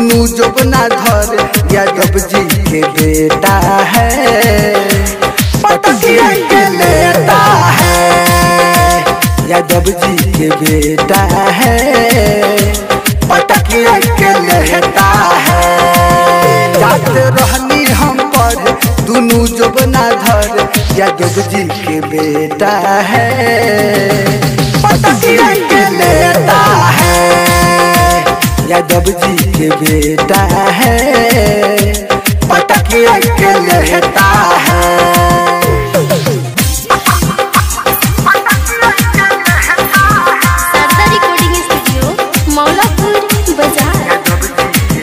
दुनू जोबना धर यादव जी के बेटा है पटकिया के लेता है यादव जी के बेटा है पटकिया के लेता है जात रहनी हम पर दुनू जोबना धर यादव जी के बेटा है पटकिया के लेता है यादव जी के बेटा है पटकिया के लेता है शारदा रिकॉर्डिंग स्टूडियो मौलापुर बाजार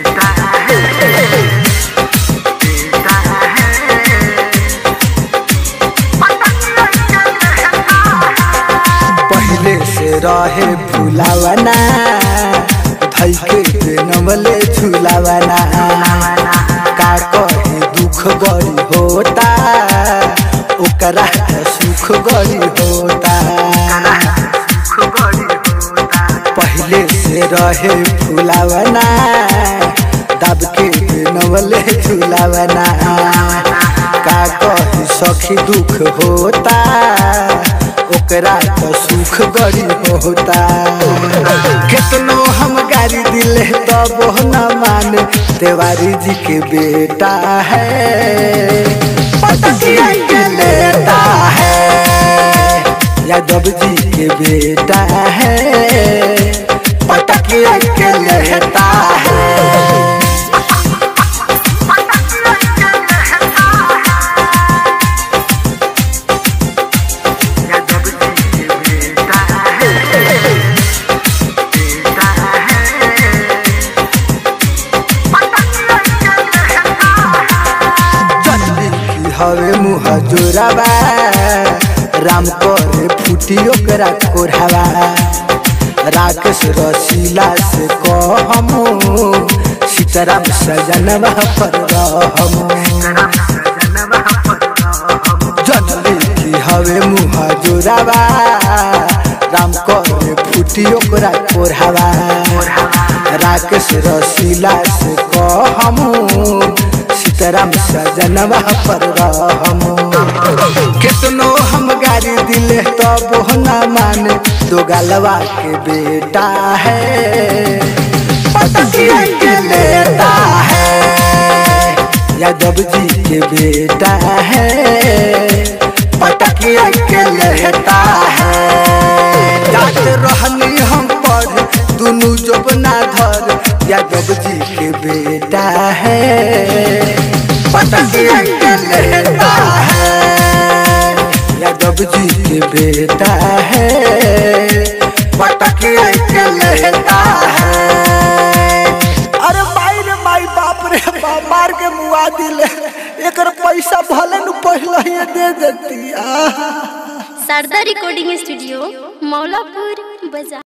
पहले से रहे फुलावना धई के नवले झुलावना का कहे दुख गरी होता ओकरा त सुख गरी होता पहले से रहे फुलावना दब के नवले झुलावना का कहे सखी दुख होता ओकरा तो सुख गरी होता कितनो हम गाड़ी दिले तब न माने तिवारी जी के बेटा है पटकिया के लेता है यादव जी के बेटा है पटकिया के लेता है जनली की हवे मुँह जोराबा राम करे फूटी ओकरा कोढ़ावा राकेश रसीला से कहमु सीताराम सजनवा पर रहमु जनली की हवे मुँह जोराबा राम करे फूटी ओकरा कोढ़ावा राकेश रसीला से कहमु सीताराम सजनवा पर रहमु कितनो हम गाड़ी दिले तब न माने दो गलवा के बेटा है पटकिया के लेता है यादव जी के बेटा है पटकिया के लेता है जात रहनी हम पर दुनू जोबना धर यादव जी के बेटा है पटकिया के लेता है यादव जी के बेटा है पटकिया के लेता है अरे माई रे माई बाप रे बाप मार के मुआ दिले एकर पैसा भले न पहले ही दे देती आहा शारदा रिकॉर्डिंग स्टूडियो मौलापुर बाजार